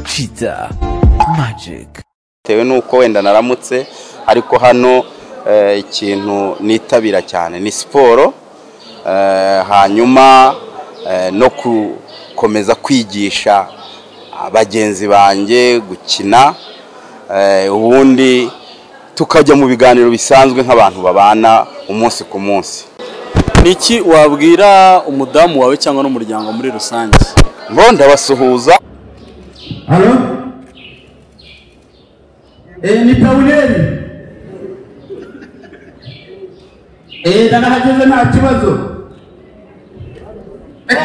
kiza magic bitewe n'uko wenda naramutse ariko hano eh, ikintu nitabira cyane ni siporo eh, hanyuma eh, no gukomeza kwigisha ah, bagenzi banjye gukina eh, ubundi tukajya mu biganiro bisanzwe nk'abantu babana umunsi ku munsi Niki wabwira umudamu wawe cyangwa n'umuryango muri rusange ngo ndabasuhuza Halo? Eh, ni Pawuleli. Eh, narahageze nta kibazo. Eh?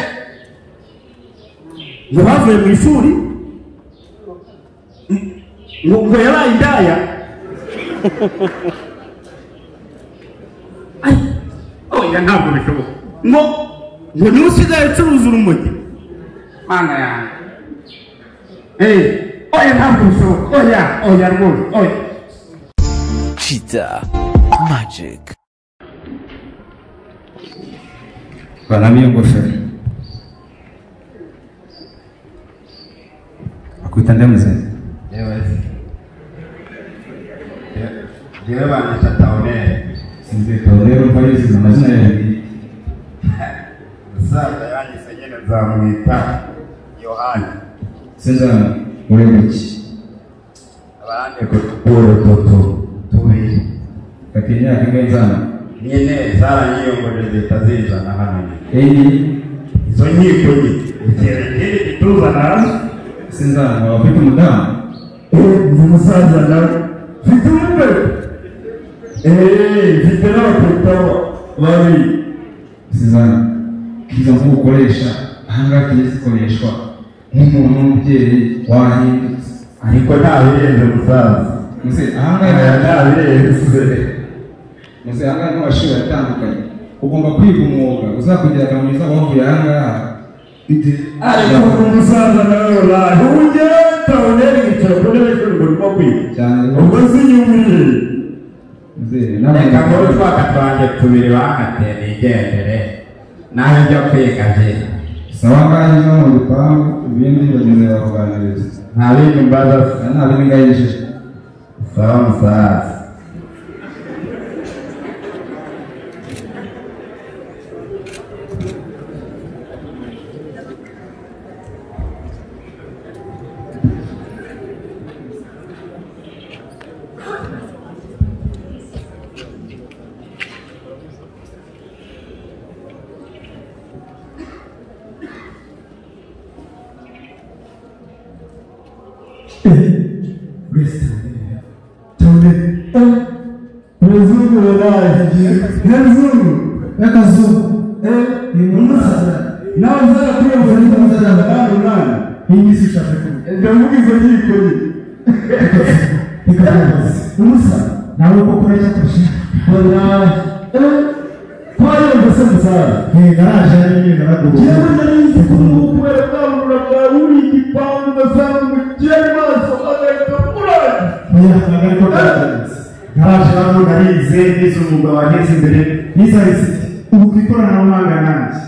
Ngo bavuye mu ishuri? Ngo- Ngo yabaye indaya? Ai, oya ntabwo bishoboka. Ngo ngo niwe usigaye ucuruza urumogi? Mana yanjye. Eh, oya ntabwo bishoboka. Oya, oya rwose, oya. kiza magic banamo iyo ngofero bakwita ndemuzeni yewe yewe bandita taoneri sinzitoro rero ko yuzuza amazina yawe umusaza yanyise nyine nzamwita yohani sinzana uri muki abandi ngo tugure duto tubiri fata imyaka imwe nzana nyine zaranyiyongoje zihita zizana hano nyine enyi izo nkiko nyine ikirekere gituzana hano sinzana nkaba mfite umudamu ndi umusaza nawe mfite umutwe eee mfite n'abakobwa babiri sinzana izo mvugo ukoresha ahangaha tugiye zikoreshwa nk'umuntu w'umubyeyi wahindutse ariko ntabirenze musaza muze ahangaha aya ntabirenze muze ahangaha n'amashuri atandukanye ugomba kwiga umwuga uzakugira akamaro mwiza wavuye ahangaha ariko ndi umusaza nawe wabaye ubu ngewe tawuneri yicaye ku ntebe y'ishuri ngo kwiga cyane ubwo si nyumvire muze reka muri n'abandi twaka twanjye tubiri bankateye nigendere nawe njya kwiga jye sawa ngaho no mu bipangu ibindi bagenzi bakuganiriza nta bindi mbaza Aha nta biringa yijeje sawa musaza umuzungu yaraye n'abazungu n'akazungu umusaza nawe nzara kuyumva ndi umusaza kandi umwana iyi minsi ushaka kuvuga ndavuga izo nkiko reka umusaza nawe uko kure cyo kurusha nawe kwayo mbese umusaza garaje ari nyine naragubu yewe nari nzi ko umuntu kubera kwangura bwaburiye igipangu ugasanga umukire maso agahita kurangira ntabasha narize nize umwuga wageze imbere nizarise ubu ku ikoranabuhanga nanjye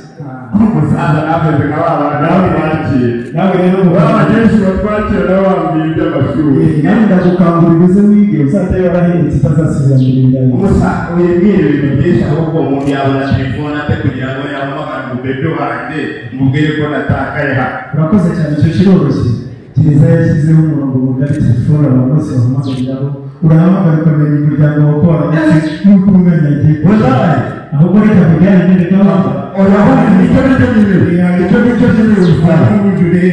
umusaza nameze nka ba bantu nawe bakira nawe rero baba mubana benshi batwakira nawe bambwiye iby'amashuri nawe ndagukangura ubize wige uzajya warahindutse utazasubira mu bintu byawe umusaza wibwira ibintu byinshi ahubwo umuntu yabona telefone ate kugira ngo yahamagare umubebe wanjye mubwire ko natakaye hano urakoze cyane icyo kiroroshye gereza yashyizeho umurongo mugari telefone abantu bose bahamagariraho urahamagara ukamenya umuryango wawe ko wabonetse n'uko umwana agiye Wallahi. ahubwo reka mujyane n'ibyo gahunda urabona nicyo nicyo kintu nicyo nicyo kintu usanga ubujurire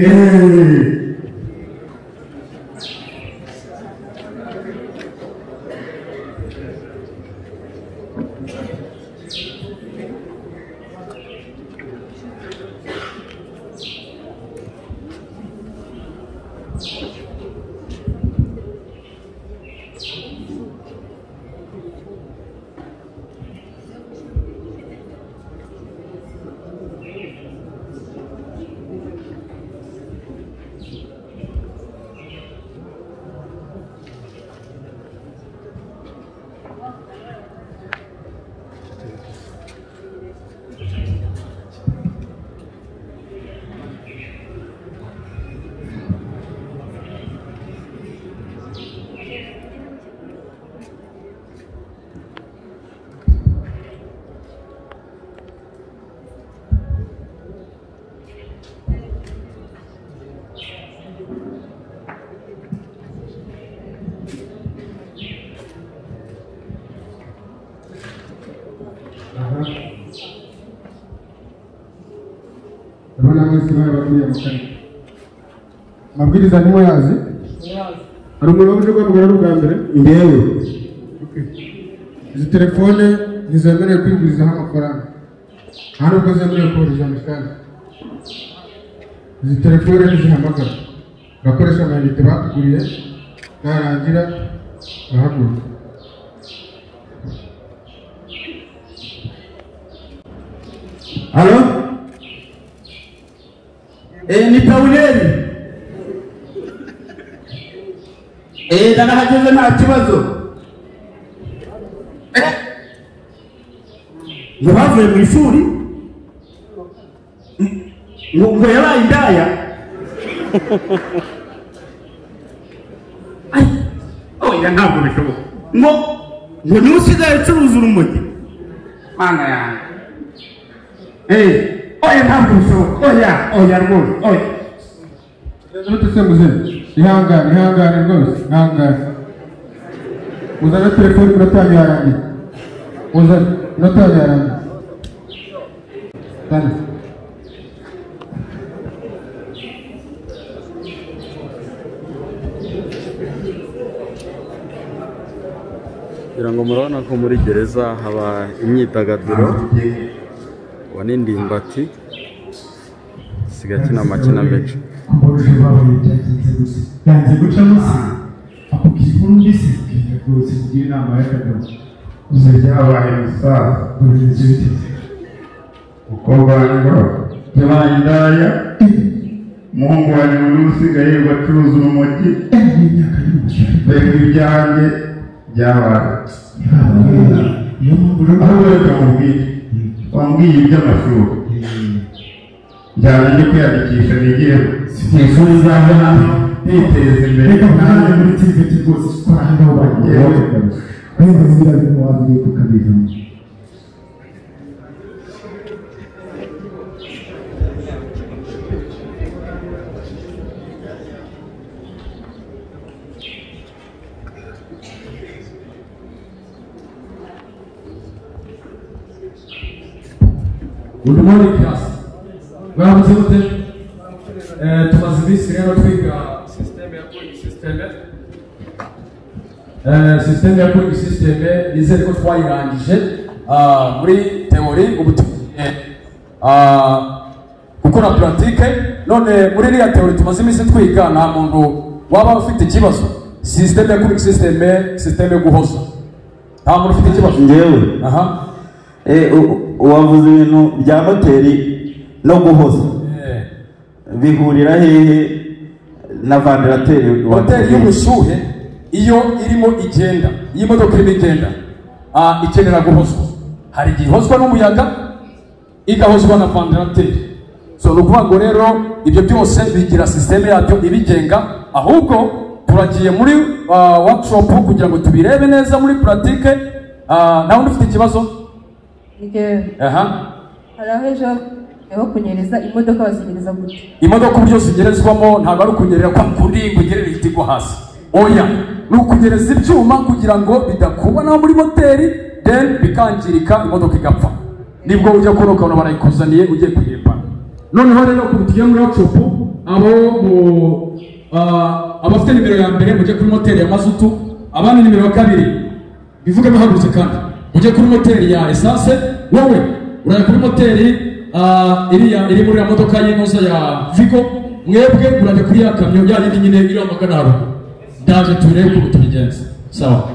wese n'abakuriye mu karere amabwiriza niwe yazi hari umuntu uje kwamugana ari ubwa mbere ngewe izi telefone ntizemerewe kwigurizaho amafaranga nta nubwo zemerewe kohereza amafaranga izi telefone ntizihamagara abakoresha amayinite batuguriye narangira bahaguruka halo Eh, ni pawuleli Eh, narahageze nta kibazo Eh, ngo bavuye mu ishuri ngo ngo yabaye indaya Ai, oya ntabwo bishoboka ngo ngo niwe usigaye ucuruza urumogi mana yanjye Eh, oya ntabwo bishoboka oya oya rwose oya utesemuze ihangane ihangane rwose ihangane uzane telefone inota yanyu yarangiye uzane inota yanyu yarangiye Tandi. kugira ngo murabona ko muri gereza haba imyidagaduro wa n'indimbati isigaye akina amakinamico kuburusha bahuye byagenze gusa yanze guca munsi akubwira inkuru mbisi bwira rwose kugira inama y'akagabo uzajyabaye umusaza uburinzi biteze umukobwa wanjye ngo yabaye indaya umuhungu wanjye ngo niwe usigaye bacuruza urumogi n'imyaka y'umushyari mbega ibyanjye byabaye ntibabaye niyo mpamvu rero aho wese wamubwiye wambwiye iby'amashuri njyana njye kwiyandikisha nigiremo mu ishuri nzabe hano niteza imbere reka nanjye mwana muri tiveti rwose twarahanga aho bagiye Yewe. wenda ziriya bintu wabiye kukabivamo Good morning class. Mwaramutse mute? Eh, tumaze iminsi rero twiga system ya cooling system. Eh, system ya cooling system nizere ko twayirangije Ah, muri theory ubu tugiye ah, gukora pratique none muri iriya theory tumaze iminsi twiga nta muntu waba ufite ikibazo system ya cooling system system yo guhoza nta muntu ufite ikibazo ngewe aha Eh, u- u- wavuze ibintu bya moteri no guhoza eh. bihurira hehe na vandarateri moteri y'ubushyuhe iyo irimo igenda iyo imodoka irimo igenda ah, ikenera guhozwa hari igihe ihozwa n'umuyaga igahozwa na vandarateri so ni ukuvuga ngo rero ibyo byose bigira sisiteme yabyo ibigenga ahubwo turagiye muri ah, workshop kugira ngo tubirebe neza muri puratike nta wundi ufite ikibazo Ngewe. aha hari aho ejo niho kunyereza imodoka bazinyereza gute imodoka uburyo zigerezwamo ntabwo ari ukunyerera kwa kundi ngo ugerere igiti igwa hasi oya ni ukunyereza ibyuma kugira ngo bidakubanaho muri moteri then bikangirika imodoka igapfa nibwo ujya kubona ukabona barayikuzaniye ugiye kuyirembana noneho rero ukuntu tugiye muri workshop abo mu ah, abafite nimero ya mbere mujye kuri moteri ya mazutu abandi nimero ya kabiri bivuge bihagurutse kandi mujye kuri moteri ya esanse wowe urajya kuri moteri ah, iriya iri muri ya modoka y'inoza ya vigo mwebwe murajya kuri ya kamyo ya yindi nyine iriho amagana haruguru ndaje turebe ukuntu tubigenza sawa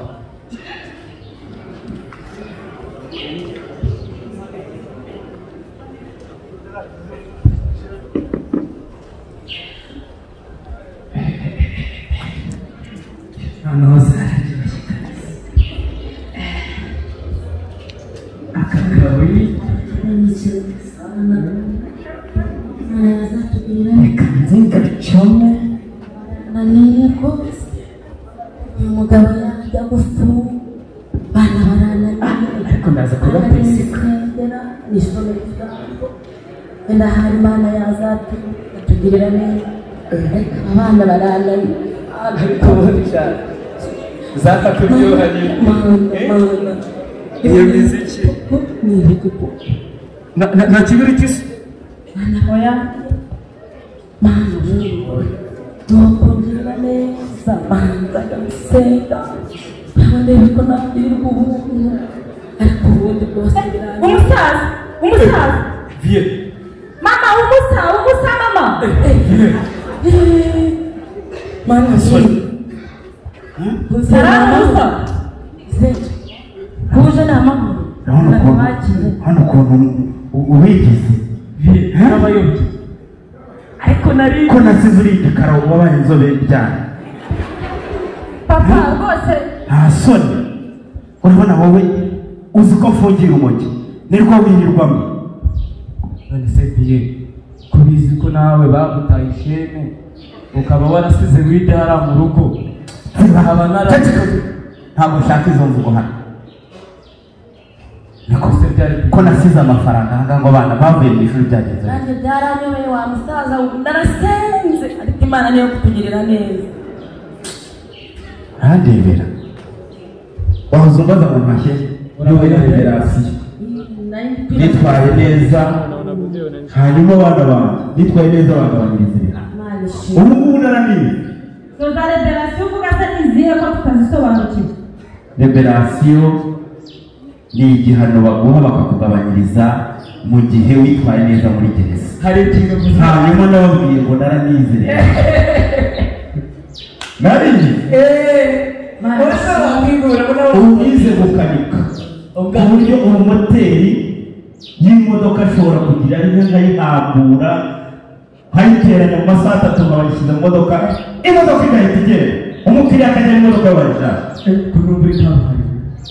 noneho zararyoshye kabisa akagaburi kanze gacome naniye rwose umugabo yajya gufunga bana barananiye ariko ndaza kuba perezida nisengera nishobora kugira wenda hari imana yazatu atugirira neza abana barananiye zafata uryohanye iyo miziki ni ibipupe nta kibiriti se bana barananiye mana yewe nuko mbwira neza manza ndamusenga ndabonera ko nakwirwa ubuntu ariko ubundi bwose birangiye umusaza umusaza mama umusa umusa mama mana yewe Saramusa. kuje ni amahoro urabona ukuntu hano ukuntu ubigize n'abayobye ariko nari ko nasize urigikara wabaye inzobe byane papa rwose nta soni urabona wowe uzi ko mfungira umujyi nirwo wirirwamo none se biye kubizi ko nawe bagutaye ishene ukaba warasize widara mu rugo nkaba narabikoze ntabwo nshaka izo mvugo hano niko se byari ko nasize amafaranga ahangaha ngo abana bavuye mu ishuri byagenze bite? nanjye byaranyoye wa musaza ndarasenze ariko imana niyo kutugirira neza ntarebera wahoze umbaza mu mashyi y'ubundi reverasiyo nitwaye neza hanyuma abana banjye nitwaye neza abantu banezerera ubu ngubu naraniye izo za reverasiyo uvuga se ni izihe ko tutazisobanukiwe reverasiyo ni igihano baguha bakakugabanyiriza mu gihe witwaye neza muri gereza hari ikintu gusa hanyuma nababwiye ngo naranizerera nariye ubwize gukanika ku buryo umumoteri y'imodoka ashobora kugira ari nka nkayihambura nkayiteranya mu masaha atatu nkabashyira mu modoka imodoka igahita igenda umukiriya akajya mu modoka y'abashaka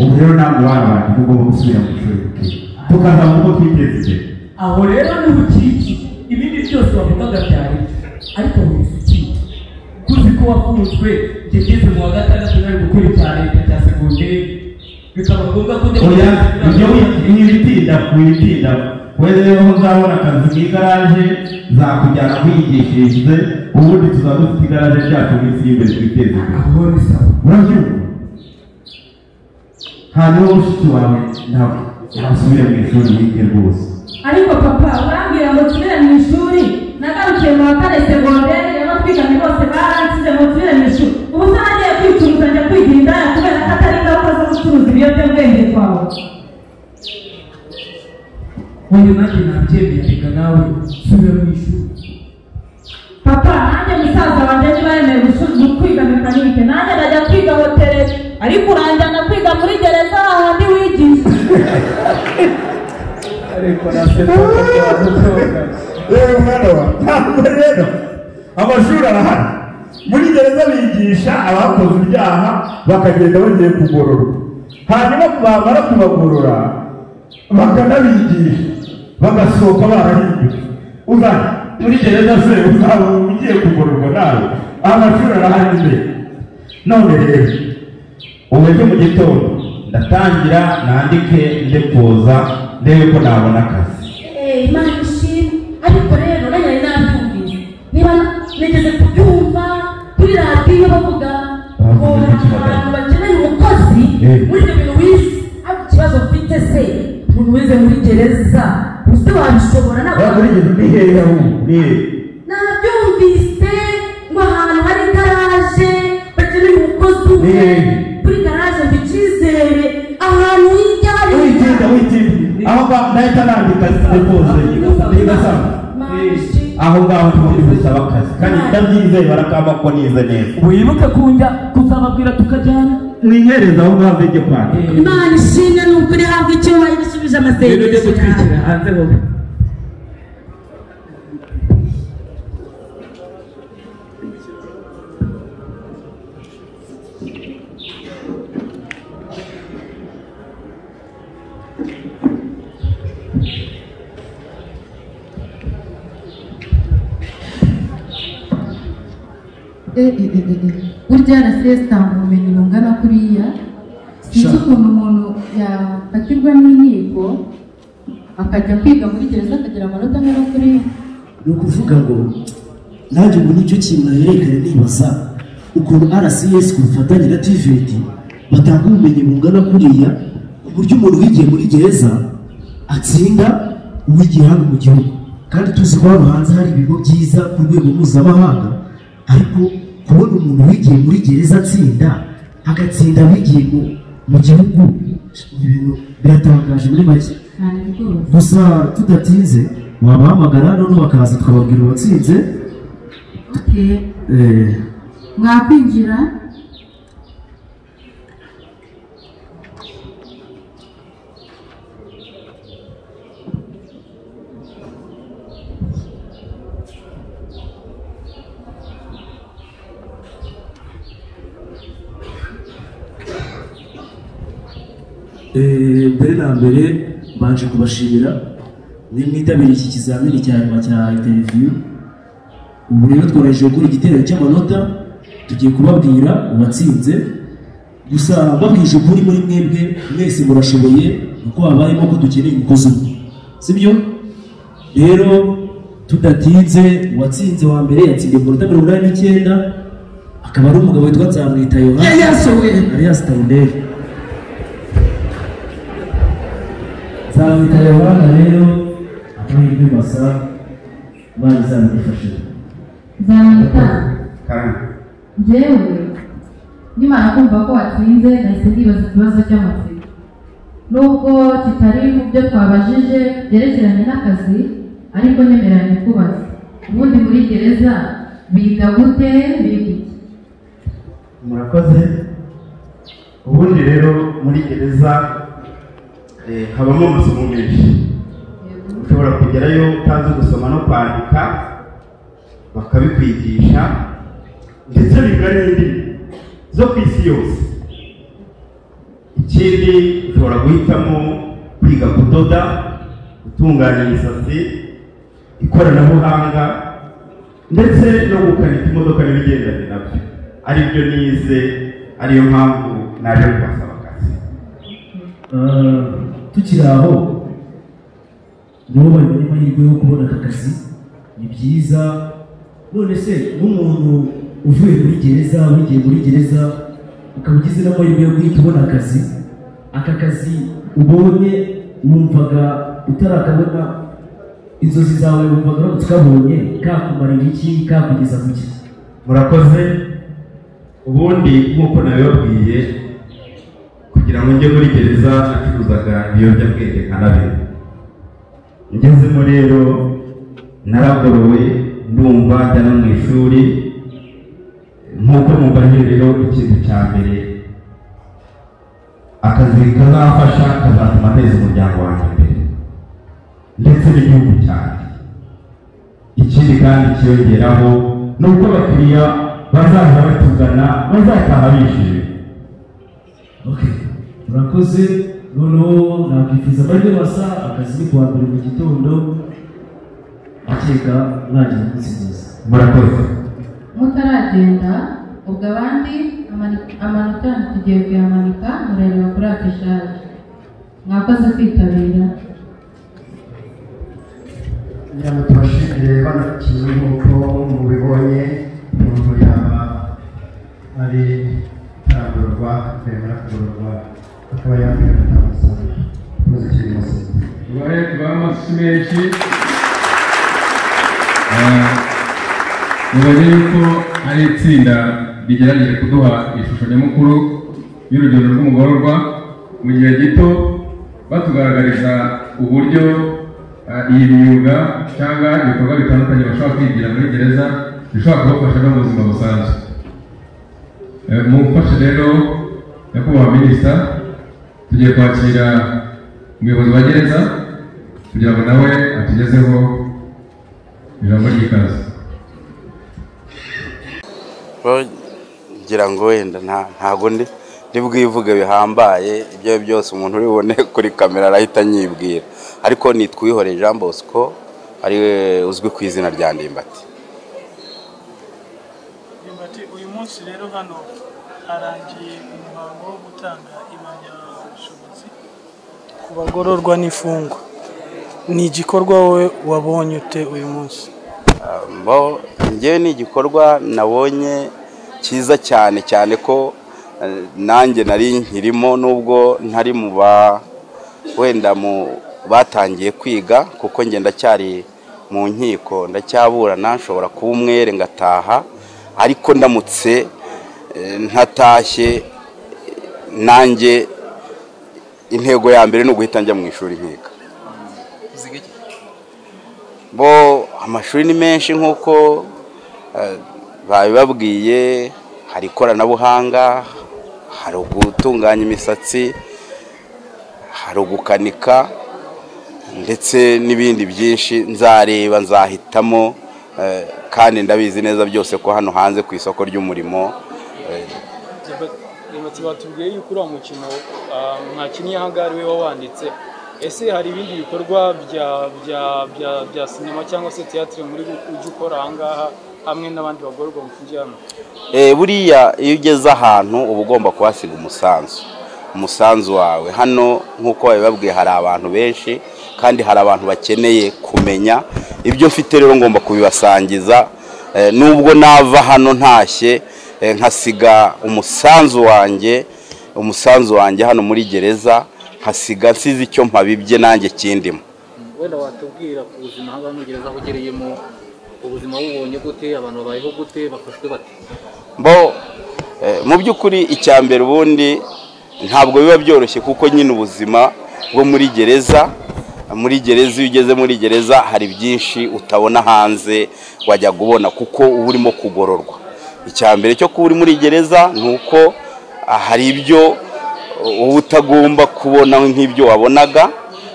ubu rero ntabwo wabantu ugomba gusubira mu ishuri tukazamuka uko twiteza imbere aho rero ni bukiki ibindi byose wavugaga byari byo ariko wiziki kuzi ko wafunzwe ngegeze mu wa gatandatu nari gukora icya leta cya segonderi bikaba ngombwa ko njya oya ibyo wibitinda wibitinda we rero uzabona akazi mu igaraje zakujyana wigishirize ubundi tuzaba dufite igaraje ryacu mu isi y'imbere twiteze imbere urabyumva hanyuma mushiki wawe nawe nasubire mu ishuri wige rwose ariko papa urambwira ngo nsubire mu ishuri nagarukiye mu wa kane segonderi rero twiganye bose baransize ngo nsubire mu ishuri ubu se nagiye kwicuruza njya kwigira indaya kubera ko atari ingaruka zo gucuruza ibiyobyabwenge kwawe uyu nanjye nabyemeye reka nawe subira mu ishuri papa nanjye musaza wanjye ntibaremeye kwiga mekanike nanjye najya kwiga hotereri ariko uranjyana kwiga muri gereza hahandi wigisha ariko nasetsa yewe mwana wa ntabwo rero amashuri arahari muri gereza bigisha abakoze ibyaha bakagenda bagiye kugororwa hanyuma bamara kubagorora bakanabigisha bagasohoka barahindutse uzana muri gereza se uzaba ugiye kugororwa nawe amashuri arahari imbere none rero ubu ejo mu gitondo ndatangira nandike nde kuza ndebe ko nabona akazi Eh, imana ishimwe ariko rero nanyari nabyumvise niba nigeze kubyumva kuri radiyo bavuga ngo abantu bakeneye umukozi Eh. muri ibyo bintu wize ariko ikibazo ufite se umuntu wize muri gereza use wabishobora Ba muri nabwo gereza ni hehe ahubwo ni hehe nabyumvise ngo ahantu hari garaje bakeneye umukozi ni umwe hehe kuri garaje mba icyizere ahantu hirya witinda witinda aho ba ndahita nandika depoze ntigasanga aho ngaho niho ndi gusaba akazi kandi ndabyizeye barakamba ko nize neza wibuke kujya kuzababwira tukajyana mwihereza aho ngaho mvige kwandika imana ishimwe ni ukuri habwa icyubahiro isubije amasengesho yawe hanze wowe burya na sesita mu bumenyi bungana kuriya sinzi ukuntu umuntu yafatirwa n'inkiko akajya kwiga muri gereza akagira amanota angana kuriya ni ukuvuga ngo nanjye ubu nicyo kintu naherekanye nibaza ukuntu rcs ku bufatanye na tvt batanga ubumenyi bungana kuriya ku buryo umuntu wigiye muri gereza atsinda uwigiye hano mu gihugu kandi tuzi ko hano hanze hari ibigo byiza ku rwego mpuzamahanga ariko kubona umuntu wigiye muri gereza atsinda agatsinda wigiye mu- mu gihugu ibintu biratangaje muri make cyane rwose gusa tudatinze wabahamagara noneho bakaza twababwira uwatsinze Okay. eh, mwakwinjira Eh, mbere na mbere mbanje kubashimira ni mwitabiriye iki kizamini cya nyuma cya interiviyu ubu rero tworoheje gukora igitero cy'amanota tugiye kubabwira uwatsinze gusa babwije ukuri muri mwebwe mwese murashoboye kuko habayemo ko dukeneye umukozi umwe sibyo rero tudatinze uwatsinze wa mbere yatsindiye ku minota mirongo inani n'icyenda akaba ari umugabo witwa nzamwita yohana Yeah, yeah, so we- arias tayideri nzamwita yohana rero amahirwe masa imana izabigufashije nzamwita kandi njyewe nimara kumva ko watsinze nahise ndibaza ikibazo cy'amatsiko nubwo kitari mu byo twabajije byerekeranye n'akazi ariko nyemeranya kubaza ubundi muri gereza biga gute biga iki murakoze ubundi rero muri gereza eh, habamo amasomo menshi ushobora kugerayo utazi gusoma no kwandika bakabikwigisha ndetse biga n'indimi zo ku isi yose ikindi ushobora guhitamo kwiga kudoda gutunganya imisatsi ikoranabuhanga ndetse no gukanika imodoka n'ibigendanye nabyo ari byo nize ariyo mpamvu naje kubasaba akazi Eh, tukiri aho nibo babonye amahirwe yo kubona aka kazi ni byiza none se n'umuntu uvuye muri gereza wigiye muri gereza ukaba ugize n'amahirwe yo guhita ubona akazi aka kazi ubonye wumvaga utarakabona inzozi zawe wumvaga uramutse ukabonye kakumarira iki kakugeza ku ki murakoze ubundi nk'uko nabibabwiye kugira ngo njye muri gereza nacuruzaga ibiyobyabwenge nka nabyo ngezemo rero naragorowe ndumva njya no mu ishuri nk'uko mubajije rero ikintu cya mbere akazi kazafasha kazatuma nteza umuryango wanjye imbere ndetse n'igihugu cyanjye ikindi kandi kiyongeraho ni uko abakiriya bazaza batugana bazataha bishimye murakoze noneho nakwifuza amahirwe basa akazi ni kuwa mbere mu gitondo akeka mwagira umunsi mwiza murakoze mutaragenda ubwo abandi amani- amanota tugiye kuyamanika murareba kuri afishaje mwakoze kwitabira kugira ngo tubashimire bano kimwe nk'uko mubibonye nubwo yaba ari kuragurwa kwemera kugurwa akaba yambaye n'amasaha murakoze cyane murakoze. umubare w'amashyi menshi mubaze yuko ari itsinda rigerageje kuduha ishusho nyamukuru y'urugendo rw'umugororwa mu gihe gito batugaragariza uburyo eh, iyi myuga cyangwa ibikorwa bitandukanye bashobora kwigira muri gereza bishobora kubafasha no mu buzima busanzwe Eh, mumfashe rero nyakubahwa minisita tugiye kwakira umuyobozi wa gereza kugira ngo nawe atugezeho ijambo ry'ikaze ngira ngo wenda nta- ntago ndi ndi bwivuge bihambaye ibyo ari byo byose umuntu uri bubone kuri kamera arahita anyibwira ariko nitwihore Jean Bosco ariwe uzwi ku izina rya Ndimbati ndimbati uyu munsi rero hano harangiye umuhango wo gutanga impamyabushobozi ku bagororwa n'imfungwa ni igikorwa wowe wabonye ute uyu munsi bo njyewe ni igikorwa nabonye cyiza cyane cyane ko eh, nanjye nari nkirimo nubwo ntari mu ba wenda mu batangiye kwiga kuko njye ndacyari mu nkiko ndacyaburana nshobora kuba umwere ngataha ariko ndamutse eh, ntatashye nanjye intego ya mbere ni uguhita njya mu ishuri nkiga bo amashuri ni menshi nk'uko eh, babibabwiye hari ikoranabuhanga hari ugutunganya imisatsi hari ugukanika ndetse n'ibindi byinshi nzareba nzahitamo eh, kandi ndabizi neza byose ko hano hanze ku isoko ry'umurimo eh, Ati batubwiye yuko uriya mukino ah, mwakinnye aha ngaha ari we wawanditse ese hari ibindi bikorwa bya bya bya bya sinema cyangwa se tiyatire muri gu- ujya ukora aha ngaha hamwe n'abandi bagororwa mufungiye hano Eh, buriya iyo ugeze ahantu uba ugomba kuhasiga umusanzu umusanzu wawe hano nk'uko babibabwiye hari abantu benshi kandi hari abantu bakeneye kumenya ibyo mfite rero ngomba kubibasangiza Eh, nubwo nava hano ntashye eh, nkasiga umusanzu wanjye umusanzu wanjye hano muri gereza nkasiga nsize icyo mpabibye nanjye kindimo wenda watubwira ku buzima haba muri gereza aho ugereyemo ubuzima bubonye gute abantu babayeho gute bafashwe bate bo eh, mu by'ukuri icya mbere ubundi ntabwo biba byoroshye kuko nyine ubuzima bwo muri gereza muri gereza iyo ugeze muri gereza hari byinshi utabona hanze wajya kubona kuko uba urimo kugororwa icya mbere cyo kuba uri muri gereza ni uko ah, hari ibyo uba utagomba kubona nk'ibyo wabonaga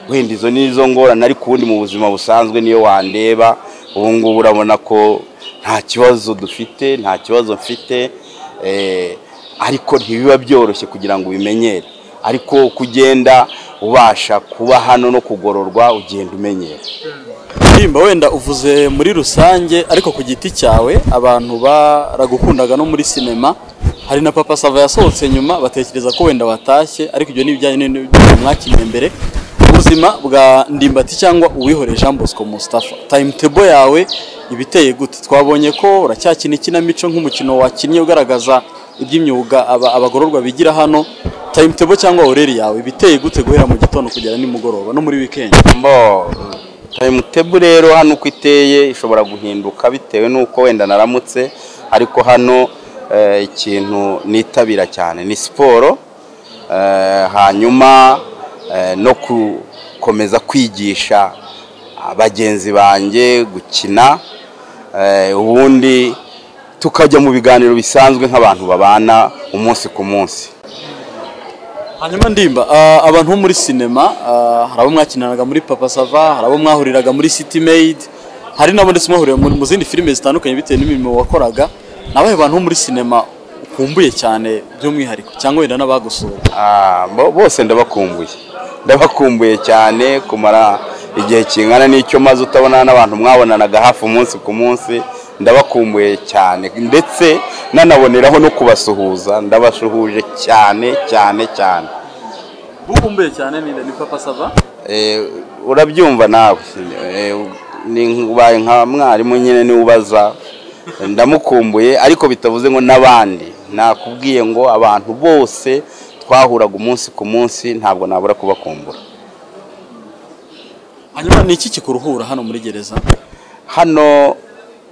wenda izo ni izo ngorane ariko ubundi mu buzima busanzwe niyo wandeba ubu ngubu urabona ko nta kibazo dufite nta kibazo mfite eh, ariko ntibiba byoroshye kugira ngo ubimenyere ariko uko ugenda ubasha kuba hano no kugororwa ugenda umenyera Nimba wenda uvuze muri rusange ariko ku giti cyawe abantu baragukundaga no muri sinema hari na papa sava yasohotse nyuma batekereza ko wenda watashye ariko ibyo ni ibijyanye n'ibyo mwakinnye mbere ubuzima bwa ndimbati cyangwa uwihoreye jean bosco mustafa timetable yawe ibiteye gute twabonye ko uracyakina ikinamico nk'umukino wakinnye ugaragaza iby'imyuga aba- abagororwa bigira hano timetable cyangwa oreri yawe ibiteye gute guhera mu gitondo kugera nimugoroba no muri weekend mbo timetable rero hano uko iteye ishobora guhinduka bitewe n'uko wenda naramutse ariko hano eh, ikintu nitabira cyane ni siporo eh, hanyuma eh, no gukomeza kwigisha bagenzi banjye gukina eh, ubundi tukajya mu biganiro bisanzwe nk'abantu babana umunsi ku munsi hanyuma ndimba ah, abantu bo muri sinema ah, hari abo mwakinanaga muri papa sava hari abo mwahuriraga muri city made hari n'abo ndetse mwahuriye mu mu zindi filime zitandukanye bitewe n'imirimo wakoraga ni abahe bantu bo muri sinema ukumbuye cyane by'umwihariko cyangwa wenda n'abagusuye Ah, bo- bose ndabakumbuye ndabakumbuye cyane kumara igihe kingana n'icyo maze utabona n'abantu mwabonanaga hafi umunsi ku munsi ndabakumbuye cyane ndetse nanaboneraho no kubasuhuza ndabasuhuje cyane cyane cyane ukumbuye cyane ninde ni papa sava Eh, urabyumva nawe Eh, ni ubaye nka mwarimu nyine niwe ubaza ndamukumbuye ariko bitavuze ngo n'abandi nakubwiye ngo abantu bose twahuraga umunsi ku munsi ntabwo nabura kubakumbura hanyuma ni iki kikuruhura hano muri gereza hano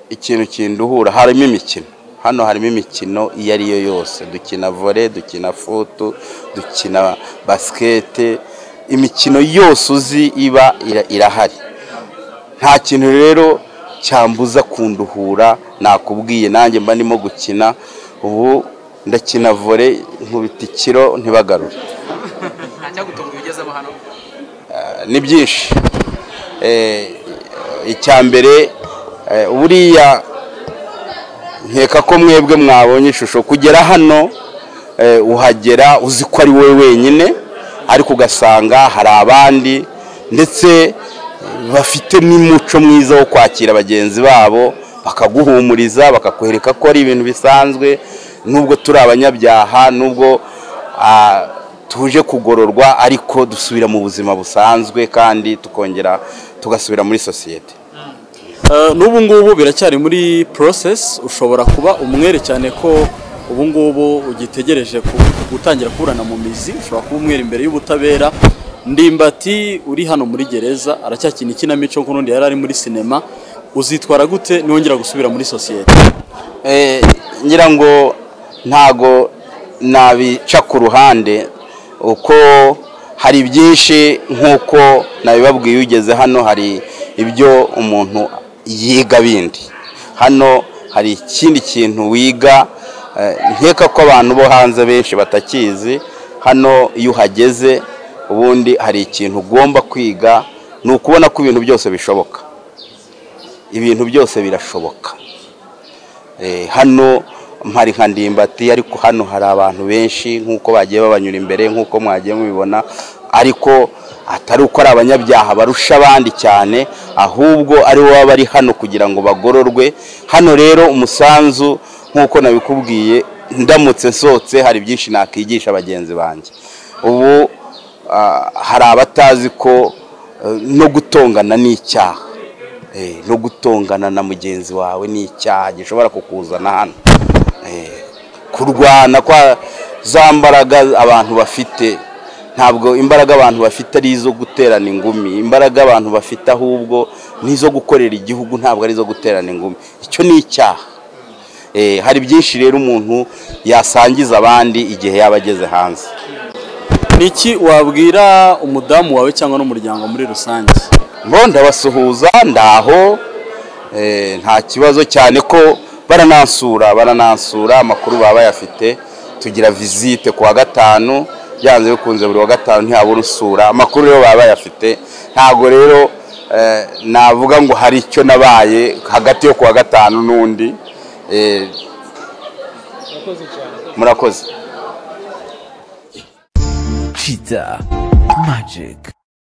ikintu kinduhura harimo imikino hano harimo imikino iyo ari yo yose dukina vole dukina futu dukina basikete imikino yose uzi iba ira- irahari nta kintu rero cyambuza kunduhura nakubwiye nanjye mba ndimo gukina ubu ndakina vole nkubita ikiro ntibagarure ntacyagutunga ibigezeho hano ni byinshi Eh, icya mbere eh, buriya nkeka ko mwebwe mwabonye ishusho kugera hano eh, uhagera uzi ko ari wowe wenyine ariko ugasanga hari abandi ndetse eh, bafite n'umuco mwiza wo kwakira bagenzi babo bakaguhumuriza bakakwereka ko ari ibintu bisanzwe nubwo turi abanyabyaha nubwo ah, tuje kugororwa ariko dusubira mu buzima busanzwe kandi tukongera tugasubira muri sosiyete Eh, n'ubu ngubu biracyari muri process ushobora kuba umwere cyane ko ubu ngubu ugitegereje ku- gutangira kuburana mu mizi ushobora kuba umwere imbere y'ubutabera ndimbati uri hano muri gereza aracyakina ikinamico nk'urundi yari ari muri sinema uzitwara gute niwongera gusubira muri sosiyete ngira ngo ntago nabica ku ruhande uko hari byinshi nk'uko nabibabwiye ugeze hano hari ibyo umuntu yiga bindi hano hari ikindi kintu wiga eh, nkeka ko abantu bo hanze benshi batakizi hano iyo uhageze ubundi hari ikintu ugomba kwiga ni ukubona ko ibintu byose bishoboka ibintu byose birashoboka Eh, hano mpari nka ndimbati ariko hano hari abantu benshi nk'uko bagiye babanyura imbere nk'uko mwagiye mubibona ariko atari uko ari abanyabyaha barusha abandi cyane ahubwo ari bo baba bari hano kugira ngo bagororwe hano rero umusanzu nk'uko nabikubwiye ndamutse nsohotse hari byinshi nakwigisha bagenzi banjye ubu ah, hari abatazi ko eh, no gutongana ni icyaha Eh, no gutongana na mugenzi wawe ni icyaha gishobora kukuzana hano Eh, kurwana kwa za mbaraga abantu bafite ntabwo imbaraga abantu bafite ari izo guterana ingumi imbaraga abantu bafite ahubwo ni izo gukorera igihugu ntabwo ari izo guterana ingumi icyo ni icyaha Eh, hari byinshi rero umuntu yasangiza abandi igihe yaba ageze hanze niki wabwira umudamu wawe cyangwa n'umuryango muri rusange ngo ndabasuhuza ndaho eh, nta kibazo cyane ko baranansura baranansura amakuru baba bayafite tugira visite ku wa gatanu byanze bikunze buri wa gatanu ntihabura usura amakuru rero baba bayafite ntabwo rero eh, navuga ngo hari icyo nabaye hagati yo ku wa gatanu n'undi eh, murakoze cyane murakoze Cheetah Magic.